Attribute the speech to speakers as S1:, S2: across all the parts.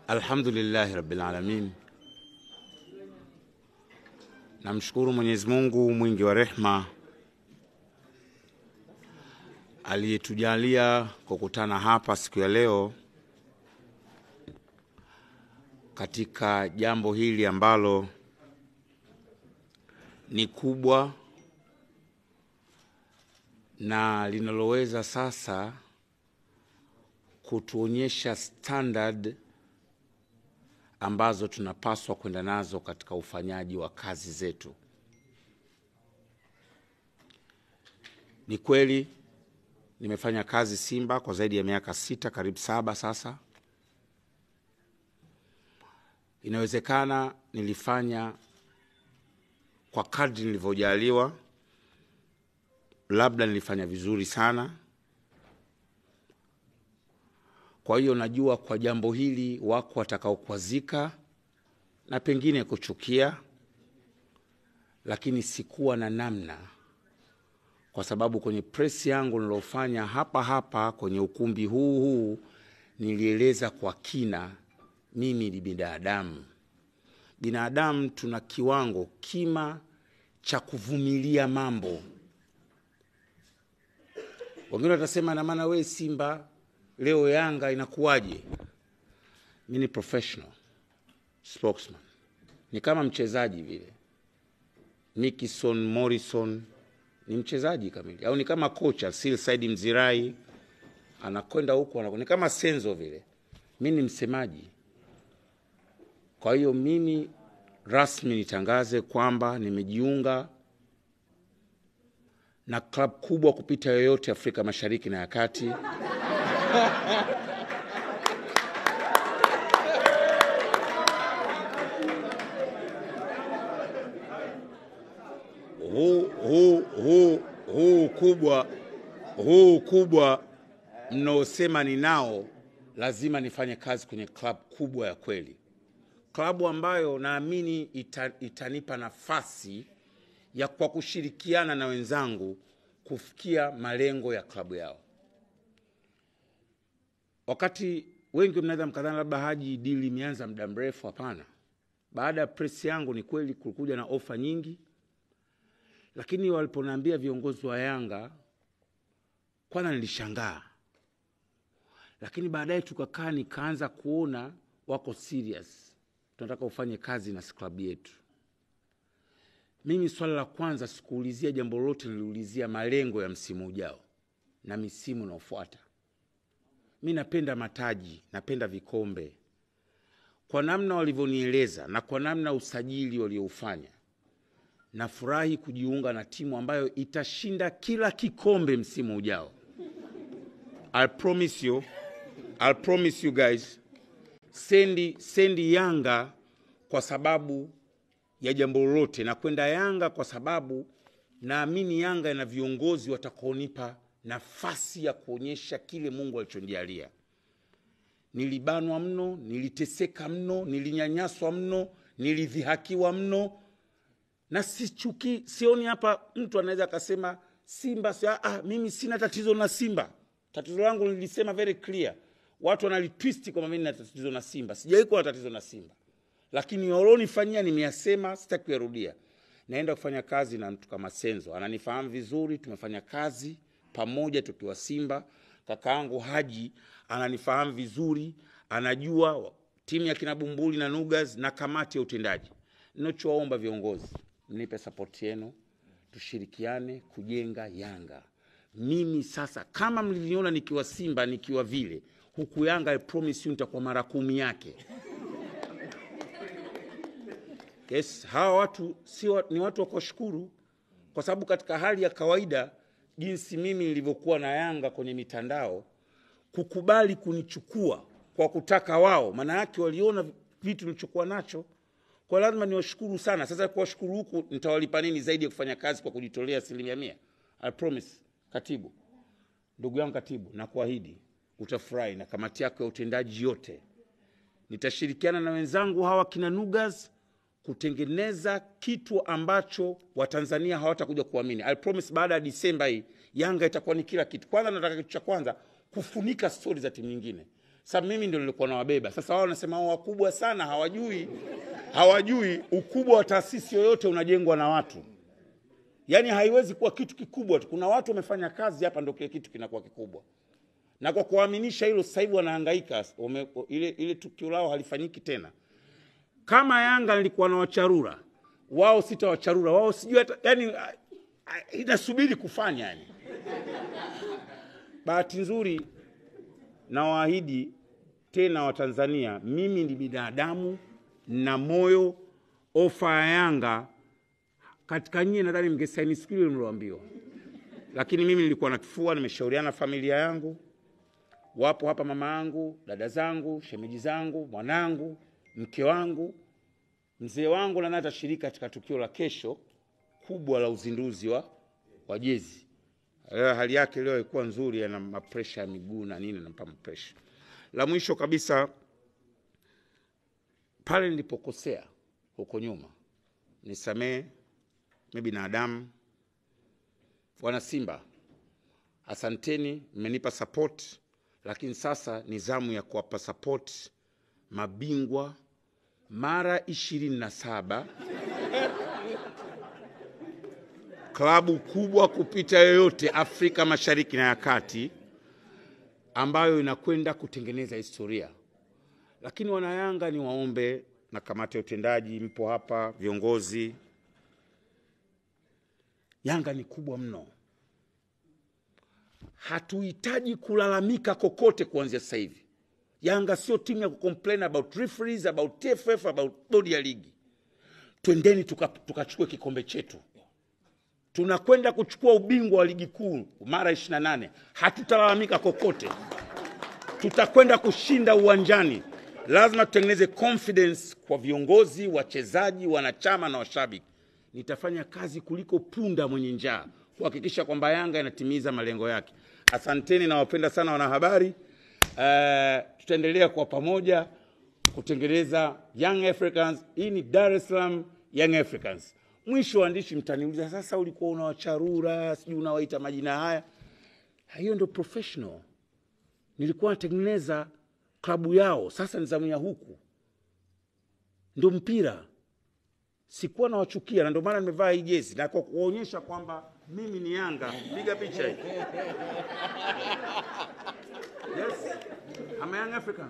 S1: Alhamdulillahi rabbil alamin, namshukuru Mwenyezi Mungu mwingi wa rehma aliyetujalia kukutana hapa siku ya leo katika jambo hili ambalo ni kubwa na linaloweza sasa kutuonyesha standard ambazo tunapaswa kwenda nazo katika ufanyaji wa kazi zetu. Ni kweli nimefanya kazi Simba kwa zaidi ya miaka sita, karibu saba sasa. Inawezekana nilifanya kwa kadri nilivyojaliwa, labda nilifanya vizuri sana. Kwa hiyo najua kwa jambo hili wako watakaokwazika na pengine kuchukia, lakini sikuwa na namna, kwa sababu kwenye presi yangu nilofanya hapa hapa kwenye ukumbi huu huu nilieleza kwa kina, mimi ni binadamu. Binadamu tuna kiwango kima cha kuvumilia mambo. Wengine watasema na maana we Simba leo Yanga inakuwaje? Mi ni professional spokesman, ni kama mchezaji vile. Mikison Morrison ni mchezaji kamili, au ni kama kocha Sil Said Mzirai anakwenda huku anakwenda, ni kama Senzo vile. Mi ni msemaji. Kwa hiyo mimi rasmi nitangaze kwamba nimejiunga na klabu kubwa kupita yoyote Afrika Mashariki na ya Kati. huu huu huu huu kubwa huu kubwa mnaosema ninao, lazima nifanye kazi kwenye klabu kubwa ya kweli, klabu ambayo naamini ita, itanipa nafasi ya kwa kushirikiana na wenzangu kufikia malengo ya klabu yao. Wakati wengi mnaweza mkadhani labda Haji dili imeanza muda mrefu. Hapana, baada ya presi yangu ni kweli kulikuja na ofa nyingi, lakini waliponiambia viongozi wa Yanga, kwanza nilishangaa, lakini baadaye tukakaa, nikaanza kuona wako serious, tunataka ufanye kazi na klabu yetu. Mimi swala la kwanza sikuulizia jambo lolote, niliulizia malengo ya msimu ujao na misimu inaofuata. Mi napenda mataji, napenda vikombe. Kwa namna walivyonieleza na kwa namna usajili walioufanya, nafurahi kujiunga na timu ambayo itashinda kila kikombe msimu ujao. I promise you, I promise you guys, sendi, sendi Yanga kwa sababu ya jambo lolote, na kwenda Yanga kwa sababu naamini Yanga ina viongozi watakaonipa nafasi ya kuonyesha kile Mungu alichonijalia. Nilibanwa mno, niliteseka mno, nilinyanyaswa mno, nilidhihakiwa mno, na sichuki. Sioni hapa mtu anaweza akasema Simba si, ah, mimi sina tatizo na Simba. Tatizo langu nilisema very clear, watu wanalitwist kwamba mimi nina tatizo na Simba. Sijawahi kuwa na tatizo na Simba, lakini walionifanyia nimeyasema, sitaki kuyarudia. Naenda kufanya kazi na mtu kama Senzo, ananifahamu vizuri, tumefanya kazi pamoja tukiwa Simba. Kaka yangu Haji ananifahamu vizuri, anajua timu ya kina Bumbuli na Nugas na kamati ya utendaji. Ninachowaomba viongozi, mnipe sapoti yenu, tushirikiane kujenga Yanga. Mimi sasa, kama mliniona nikiwa Simba nikiwa vile huku Yanga, I promise you nitakuwa mara kumi yake. Yes, hawa watu si wa, ni watu wa kuwashukuru kwa sababu katika hali ya kawaida jinsi mimi nilivyokuwa na Yanga kwenye mitandao, kukubali kunichukua kwa kutaka wao, maana yake waliona vitu nilichokuwa nacho, kwa lazima niwashukuru sana. Sasa kuwashukuru huku nitawalipa nini zaidi ya kufanya kazi kwa kujitolea asilimia mia? I promise, katibu, ndugu yangu katibu, na kuahidi utafurahi, na kamati yako ya utendaji yote nitashirikiana na wenzangu hawa kina Nugas kutengeneza kitu ambacho Watanzania hawatakuja kuamini. I promise baada ya Disemba hii Yanga itakuwa ni kila kitu. Kwanza nataka kitu cha kwanza kufunika stori za timu nyingine. Sasa mimi ndio nilikuwa nawabeba. Sasa wao wanasema wao wakubwa sana, hawajui hawajui ukubwa wa taasisi yoyote unajengwa na watu. Yaani haiwezi kuwa kitu kikubwa tu. Kuna watu wamefanya kazi hapa, ndio kile kitu kinakuwa kikubwa. Na kwa kuaminisha hilo, sasa hivi wanahangaika, wame, ile, ile tukio lao halifanyiki tena. Kama Yanga nilikuwa na wacharura wao, sitawacharura wao, sijui hata yani, inasubiri kufanya yani. Bahati nzuri nawaahidi tena Watanzania, mimi ni binadamu na moyo. Ofa ya Yanga katika nyie, nadhani mngesaini siku ile mlioambiwa, lakini mimi nilikuwa na kifua, nimeshauriana familia yangu, wapo hapa mama yangu, dada zangu, shemeji zangu, mwanangu, mke wangu, mzee wangu, na naye atashiriki katika tukio la kesho kubwa la uzinduzi wa, wa jezi. Leo hali yake leo ilikuwa nzuri, ana mapresha ya miguu na nini, nampa mapresha. La mwisho kabisa, pale nilipokosea huko nyuma, nisamee, mi binadamu. Wana Simba, asanteni, mmenipa support, lakini sasa ni zamu ya kuwapa support mabingwa mara ishirini na saba klabu kubwa kupita yoyote Afrika Mashariki na ya Kati ambayo inakwenda kutengeneza historia. Lakini wanayanga, ni waombe na kamati ya utendaji, mpo hapa, viongozi, Yanga ni kubwa mno, hatuhitaji kulalamika kokote kuanzia sasa hivi. Yanga sio timu ya kucomplain about referees, about TFF, about bodi ya ligi. Twendeni tukachukue tuka kikombe chetu tunakwenda kuchukua ubingwa wa ligi kuu mara 28. Hatutalalamika kokote, tutakwenda kushinda uwanjani. Lazima tutengeneze confidence kwa viongozi, wachezaji, wanachama na washabiki. Nitafanya kazi kuliko punda mwenye njaa kuhakikisha kwamba Yanga inatimiza malengo yake. Asanteni, nawapenda sana wanahabari. Uh, tutaendelea kwa pamoja kutengeneza Young Africans. Hii ni Dar es Salaam Young Africans. Mwisho waandishi, mtaniuliza sasa, ulikuwa unawacharura sijui unawaita majina haya. Hiyo ndio professional. Nilikuwa natengeneza klabu yao, sasa ni zamu ya huku, ndio mpira. Sikuwa nawachukia, na ndio maana nimevaa hii jezi na kwa kuonyesha kwamba mimi ni Yanga. Piga picha hii. Yes, I'm a young African.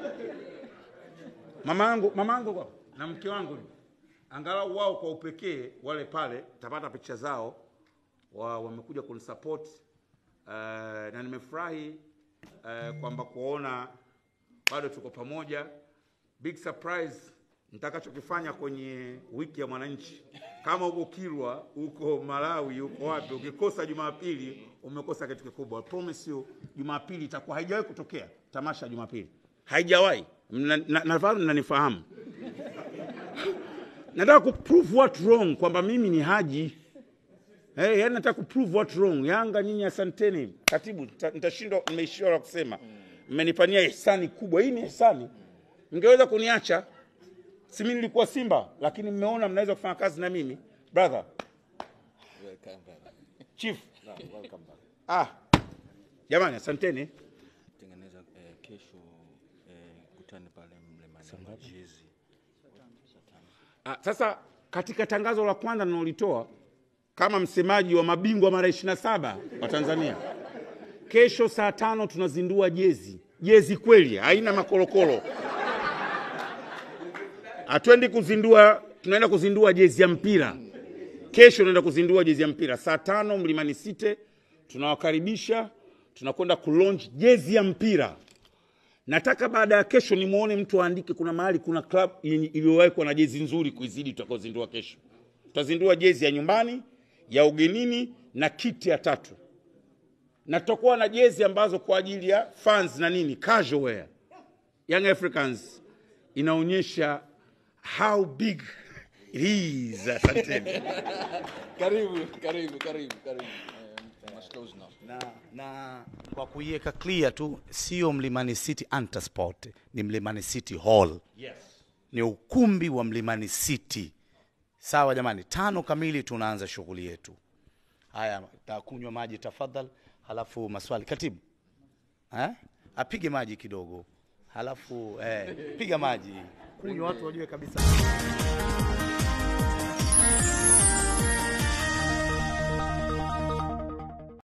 S1: Mama yangu mama yangu na mke wangu angalau wao kwa upekee wale pale tapata picha zao wa, wamekuja kunisupport uh, na nimefurahi uh, kwamba kuona bado tuko pamoja. Big surprise nitakachokifanya kwenye wiki ya mwananchi, kama uko Kilwa, uko Malawi, uko wapi, ukikosa Jumapili umekosa kitu kikubwa. I promise you, Jumapili itakuwa haijawahi kutokea tamasha ya Jumapili, haijawahi. Nadhani mnanifahamu nataka kuprove what wrong kwamba mimi ni Haji. Hey, yani nataka kuprove what wrong. Yanga nyinyi asanteni. Katibu, nitashindwa nimeishiwa la kusema. Mmenipania ihsani kubwa. Hii ni ihsani. Mngeweza kuniacha. Si mimi nilikuwa Simba, lakini mmeona mnaweza kufanya kazi na mimi. Brother.
S2: Welcome, brother.
S1: Chief.
S2: No, welcome back.
S1: Ah. Jamani asanteni.
S2: Tengeneza eh, kesho eh, kutane pale Mlimani jezi.
S1: Ah, sasa katika tangazo la kwanza ninalolitoa kama msemaji wa mabingwa mara 27 wa Tanzania, kesho saa tano tunazindua jezi. Jezi kweli, haina makorokoro. Hatuendi kuzindua, tunaenda kuzindua jezi ya mpira. Kesho tunaenda kuzindua jezi ya mpira saa tano Mlimani City. Tunawakaribisha, tunakwenda kulaunch jezi ya mpira. Nataka baada ya kesho nimwone mtu aandike, kuna mahali kuna club iliyowahi kuwa na jezi nzuri kuizidi tutakaozindua kesho. Tutazindua jezi ya nyumbani, ya ugenini na kiti ya tatu, na tutakuwa na jezi ambazo kwa ajili ya fans na nini, casual wear. Young Africans inaonyesha how big it is. Asanteni.
S2: Karibu, karibu, karibu, karibu. Eh, must close now.
S3: na, na kwa kuiweka clear tu, sio Mlimani City Antasport, ni Mlimani City Hall,
S1: Yes.
S3: ni ukumbi wa Mlimani City. Sawa jamani, tano kamili tunaanza shughuli yetu. Haya, takunywa maji tafadhali, halafu maswali. Katibu eh? apige maji kidogo. halafu eh, piga maji kunywa, watu wajue kabisa.